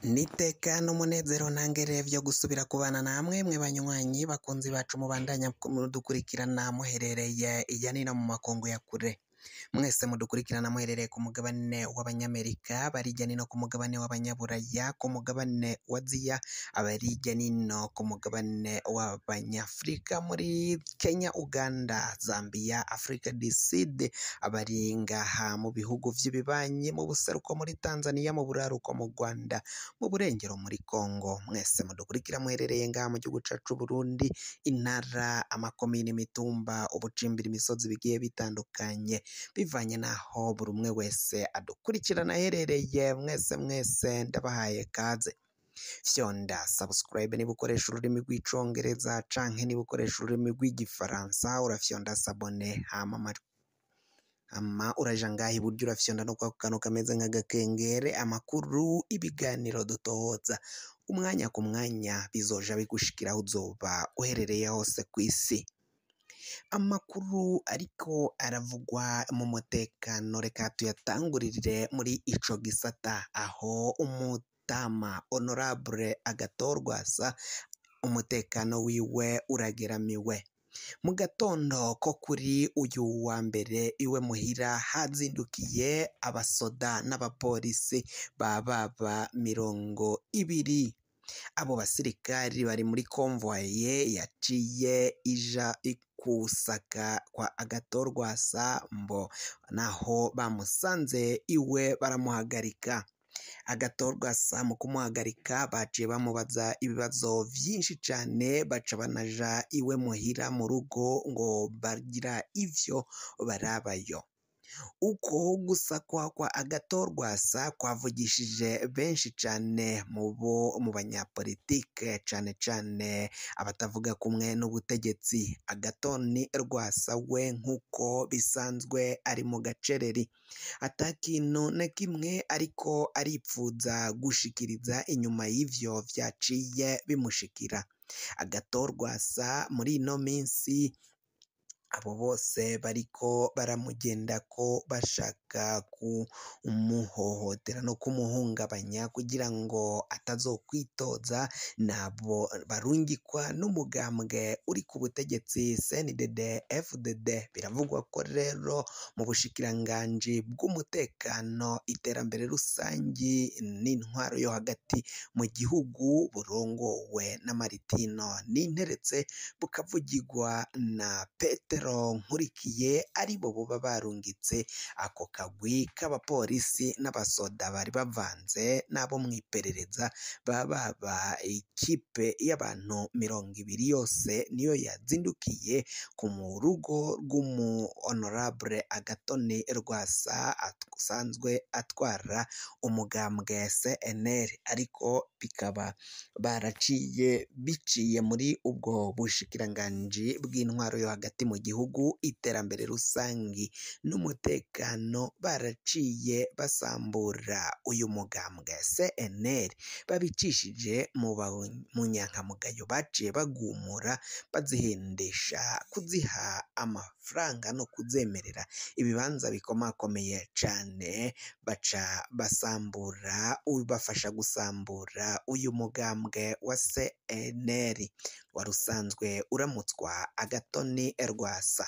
Niteka n'umunezero ntangere vyo gusubira kubana namwe mwe banywanyi bakunzi bacu mubandanya mudukurikirana muherereye irya nino mu makungu ya kure mwese mudukurikirana muherereye ku mugabane w'abanyamerika bari irya nino ku mugabane w'abanyaburaya ku mugabane wa aziya abari irya nino ku mugabane w'abanyafurika muri kenya uganda zambia africa du sud abari ngaha mu bihugu vy'ibibanyi mu buseruko muri tanzania mu buraruko mu rwanda mu burengero muri Congo mwese mudukurikira muherereye ngaha mu gihugu cacu Burundi intara amakomine imitumba ubucimbira imisozi bigiye bitandukanye bivanye naho buri umwe wese adukurikirana aherereye mwese mwese ndabahaye kaze fyonda subscribe niba ukoresha ururimi rw'icongereza canke niba ukoresha ururimi rw'igifaransa urafyonda sabone hama ama ama uraja ngaha iburyo urafyonda no kwa kantu kameze nk'agakengere amakuru ibiganiro dutohoza umwanya ku mwanya bizoja bigushikira aho uzoba uherereye hose ku isi amakuru ariko aravugwa mu mutekano reka tuyatangurire muri ico gisata aho umutama honorable agatorwasa umutekano wiwe urageramiwe mu gatondo ko kuri uyu wa mbere iwe muhira hazindukiye abasoda n'abapolisi ba baba mirongo ibiri abo basirikari bari muri konvoye yaciye ija kusaka kwa agatorwasa mbo naho bamusanze iwe baramuhagarika agatorwasa mu kumuhagarika baciye bamubaza ibibazo vyinshi cane baca banaja iwe muhira mu rugo ngo bagira ivyo barabayo uko gusakwa kwa agatorwasa kwavugishije benshi cane mu bo mu banyapolitike cane cane abatavuga kumwe n'ubutegetsi agatoni rwasa we nk'uko bisanzwe ari mu gacereri ata kintu na kimwe ariko aripfuza gushikiriza inyuma y'ivyo vyaciye bimushikira agatorwasa muri ino minsi abo bose bariko baramugendako bashaka kumuhohotera no kumuhungabanya kugira ngo atazokwitoza nabo barungikwa n'umugambwe uri ku butegetsi CNDD FDD biravugwa ko rero mu bushikiranganji bw'umutekano iterambere rusangi n'intwaro yo hagati mu gihugu burongowe na Maritino ninteretse bukavugirwa na Petero Nkurikiye ari bo boba barungitse ako kagwi k'abapolisi n'abasoda bari bavanze n'abo mu iperereza baba ba ikipe y'abantu mirongo ibiri yose niyo yazindukiye ku mu rugo rw'umu honorable Agatoni Rwasa asanzwe atwara umugambwe CNL ariko bikaba baraciye biciye muri ubwo bushikiranganji bw'intwaro yo hagati mu gihugu iterambere rusangi n'umutekano baraciye basambura uyu mugambwe CNL babicishije mu munyankamugayo baciye bagumura bazihendesha kuziha amafaranga no kuzemerera ibibanza bikomakomeye cane baca basambura bafasha gusambura uyu mugambwe wa CNL wari usanzwe uramutswa agatoni rwasa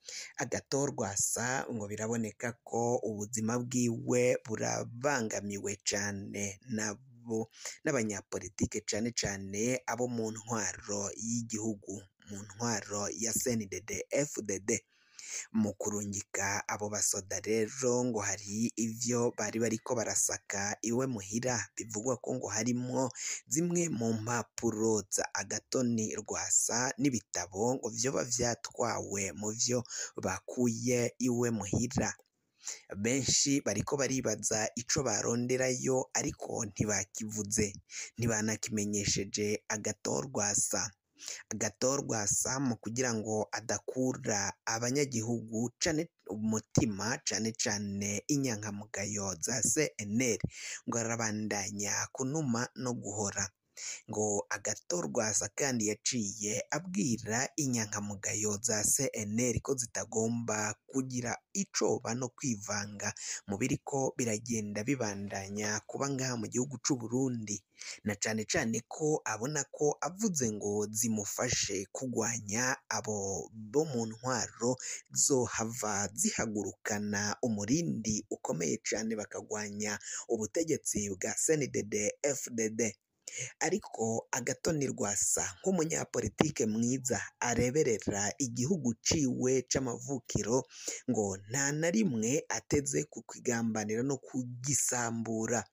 agatorwasa ngo biraboneka ko ubuzima bwiwe burabangamiwe cane nabo n'abanyapolitike cane cane abo mu ntwaro y'igihugu mu ntwaro ya CNDD FDD mu kurungika abo basoda rero ngo hari ivyo bari bariko barasaka iwe muhira bivugwa ko ngo harimwo zimwe mu mpapuro za agatoni rwasa n'ibitabo ngo vyoba vyatwawe mu vyo bakuye iwe muhira benshi bariko baribaza ico baronderayo ariko ntibakivuze ntibanakimenyesheje agatorwasa agatorwasa mu kugira ngo adakura abanyagihugu cane umutima cane cane inyankamugayo za CNL ngo arabandanya kunuma no guhora ngo agatorwasa kandi yaciye abwira inyankamugayo za CNL ko zitagomba kugira icoba no kwivanga mu biriko biragenda bibandanya kuba ngaha mu gihugu c'u Burundi na cane cane ko abona ko avuze ngo zimufashe kugwanya abo bo mu ntwaro zohava zihagurukana umurindi ukomeye cane bakagwanya ubutegetsi bwa CNDD FDD ariko agatoni rwasa nk'umunyapolitike mwiza areberera igihugu ciwe c'amavukiro ngo nta na rimwe ateze kukigambanira no kugisambura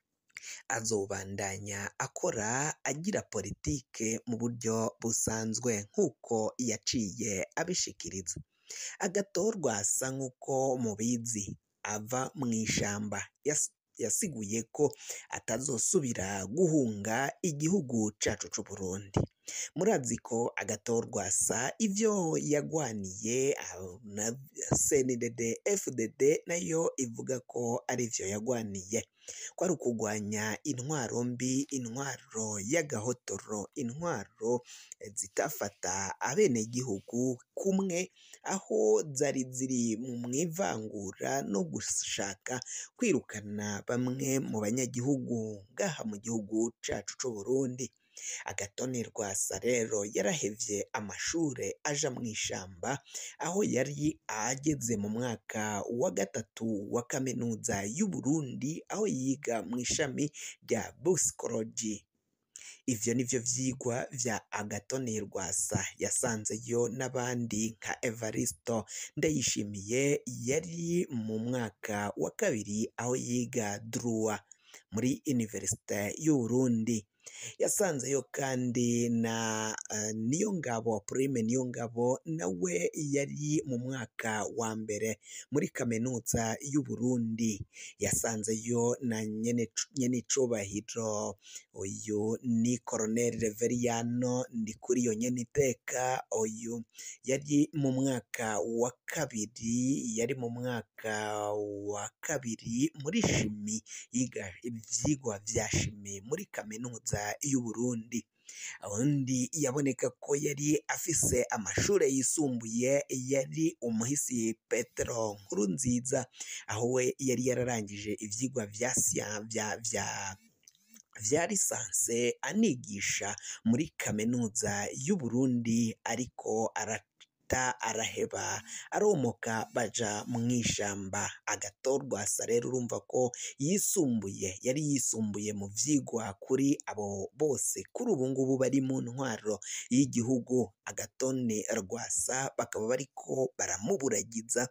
azobandanya akora agira politike mu buryo busanzwe nk'uko yaciye abishikiriza agatorwa asa nk'uko mubizi ava mu ishamba Yas- yasiguye ko atazosubira guhunga igihugu cacu c'u Burundi murazi ko agatorwa sa ivyo yagwaniye ah, na CNDD FDD nayo ivuga ko ari vyo yagwaniye ko ari ukugwanya intwaro mbi intwaro y'agahotoro intwaro eh, zitafata abenegihugu kumwe aho zari ziri mu mwivangura no gushaka kwirukana bamwe mu banyagihugu ngaha mu gihugu cacu c'u Burundi agatoni rwasa rero yarahevye amashure aja mu ishamba aho yari ageze mu mwaka wa gatatu wa kaminuza y'u Burundi aho yiga mu ishami rya busikoloji ivyo nivyo vyigwa vya agatoni rwasa yasanzeyo n'abandi nka evaristo ndayishimiye yari mu mwaka wa kabiri aho yiga drua muri universite y'u Burundi yasanzeyo kandi na uh, Niyongabo Prime Niyongabo nawe yari mu mwaka wa mbere muri kaminuza y'u Burundi yasanzeyo na nyene nyenicubahiro uyu ni Colonel Reveriyano Ndikuriyo Nyeniteka uyu yari mu mwaka wa kabiri yari mu mwaka wa kabiri muri shimi yiga ivyigwa vya shimi muri kaminuza y'u Burundi undi yaboneka ko yari afise amashure yisumbuye yari umuhisi Petero Nkurunziza aho we yari yararangije ivyigwa vya siya vya vya vya lisanse anigisha muri kaminuza y'u Burundi ariko arata araheba aromoka baja mu ishamba agatorwa asa rero urumva ko yisumbuye yari yisumbuye mu vyigwa kuri abo bose kuri ubu ngubu bari mu ntwaro y'igihugu agatone rwasa bakaba bariko baramuburagiza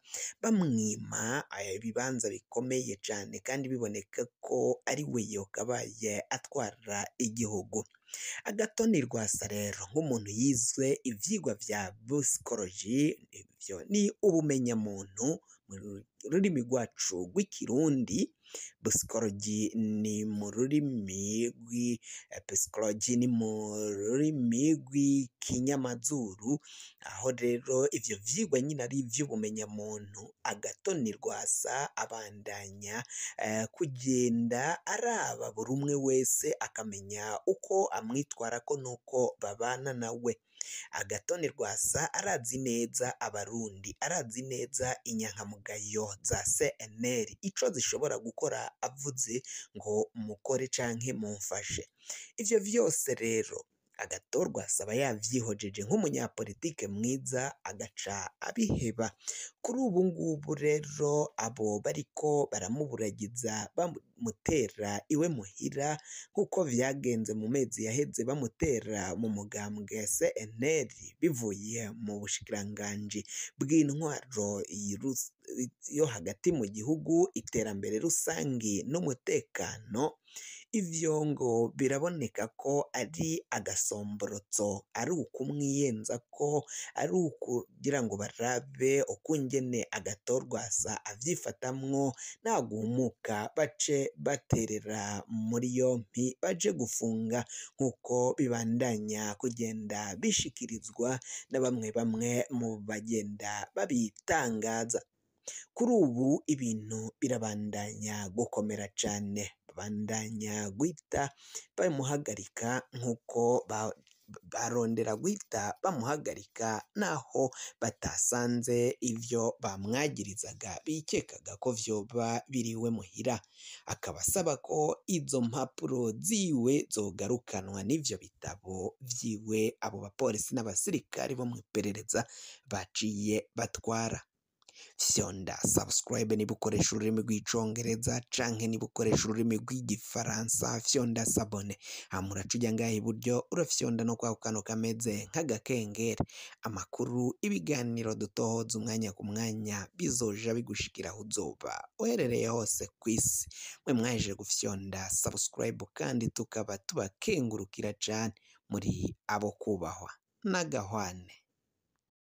bamwima ibibanza bikomeye cane kandi biboneka ko ari we yokabaye atwara igihugu agatoni rwasa rero nk'umuntu yize ivyigwa vya busikoloji ivyo ni ubumenyamuntu mu rurimi rwacu rw'ikirundi busikoloji ni mu rurimi rw'episikoloji ni mu rurimi rw'ikinyamazuru aho rero ivyo vyigwa nyine ari ivy'ubumenyamuntu agatoni rwasa abandanya eh, kugenda araba buri umwe wese akamenya uko amwitwarako n'uko babana nawe agatoni rwasa arazi neza abarundi arazi neza inyankamugayo za CNL ico zishobora gukora avuze ngo mukore canke mumfashe ivyo vyose rero agatorwa asaba yavyihojeje nk'umunyapolitike mwiza agaca abiheba kuri ubu ngubu rero abo bariko baramuburagiza bamutera iwe muhira nk'uko vyagenze mu mezi yaheze bamutera mu mugambwe CNL bivuye mu bushikiranganji bw'intwaro yirus- yo hagati mu gihugu iterambere rusangi n'umutekano ivyo ngo biraboneka ko ari agasomborotso ari ukumwiyenza ko ari ukugira ngo barabe ukungene agatorwasa avyifatamwo nagumuka bace baterera muri yompi baje gufunga nk'uko bibandanya kugenda bishikirizwa na bamwe bamwe mu bagenda babitangaza kuri ubu ibintu birabandanya gukomera cane babandanya guhita bamuhagarika nk'uko ba- barondera guhita bamuhagarika naho batasanze ivyo bamwagirizaga bikekaga ko vyoba biriwe muhira akaba asaba ko izo mpapuro ziwe zogarukanwa n'ivyo bitabo vyiwe abo bapolisi n'abasirikari bo mu iperereza baciye batwara fyonda subscribe niba ukoresha ururimi rw'icongereza canke niba ukoresha ururimi rw'igifaransa fyonda sabone hama uraca ujya ngaha iburyo urafyonda no kwako kantu kameze nk'agakengeri amakuru ibiganiro dutohoza umwanya ku mwanya bizoja bigushikira aho uzoba uherereye hose ku isi mwe mwaje gufyonda subscribe kandi tukaba tubakengurukira cane muri abo kubahwa n'agahwane